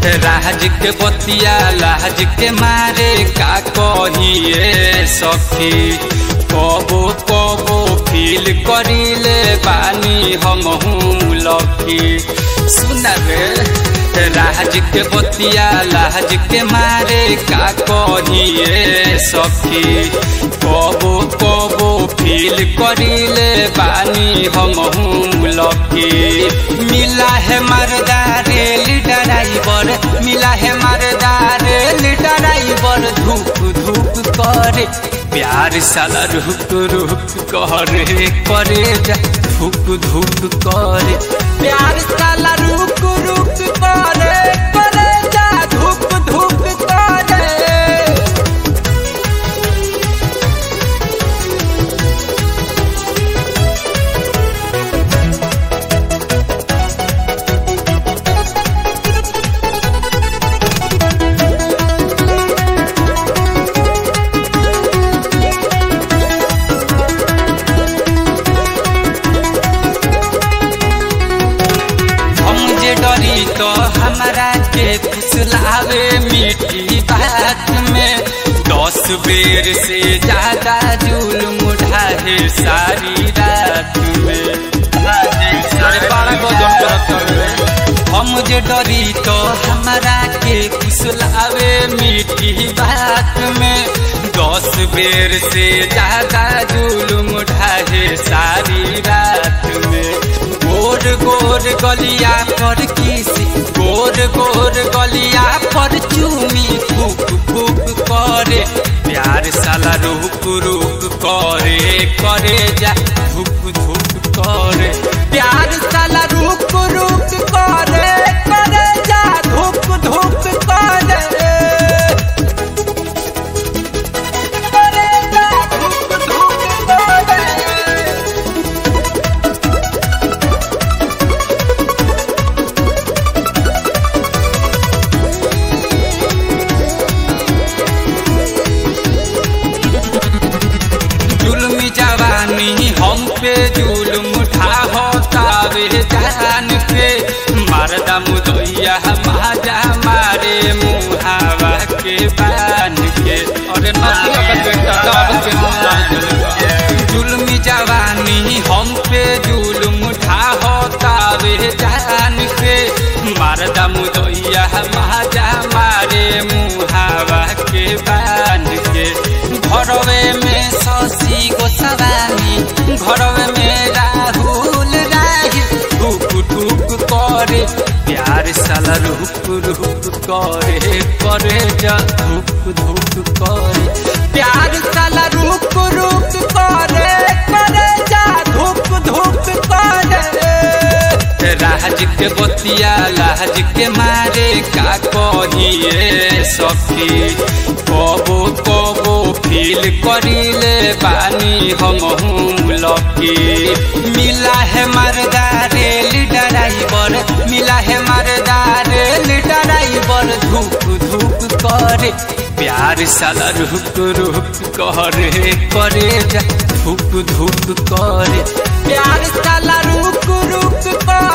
राज के बतिया लाज के मारे का कहिए सखी कबो कबो फील करिले बानी हम लकी सुना रे राज के बतिया लाज के मारे का कहिए सखी कबो कबो फील करिले बानी हम लकी मिला है मरदा रेल ड्राइवर मिला है मरदा रेल ड्राइवर धूप धूप करे प्यार साला रुक रुक करे करे जा धूप धूप करे प्यार साला रुक रुक करे करे जा धूप धूप करे हम जे डरी तो हमारा के फुसलावे मीठी बात में दस बेर से ज्यादा जुल्म ढाहे सारी रात में अरे बारह को दम करत हवे। हम जे डरी तो हमारा के फुसलावे मीठी बात में दस बेर से ज्यादा जुल्म ढाहे सारी रात में गोर गोर गलिया पर किसी गोर गोर गलिया पर चूमी फूक फूक करे प्यार साला रुक रुक करे करे जा धूप धूप करे प्यार साला रुक रुक करे करे जा धूप धूप करे करे जा धूप धूप करे जुल्मी जवानी हम पे जुल्म उठा होतावे जान के मरदा मुदैया माजा मारे मुहावा के बान के अरे जुल्मी जवानी हम पे जुल्म उठा होतावे जान के मरदा मुदैया माजा मारे मुहावा के बान के घरवे में शशि गोस्वामी घरवे में राहुल राही ठुक ठुक करे प्यार साला रुक रुक करे करे जा धुक धुक करे प्यार साला रुक रुक करे करे जा धुक धुक करे राज के बतिया लाज के मारे का कहिए सखी कबो कबो फील करिले बानी हम लकी मिला है मरदा रेल ड्राइवर मिला है मरदा रेल ड्राइवर धूप धूप करे प्यार साला रुक रुक करे करे जा धूप धूप करे प्यार साला रुक रुक करे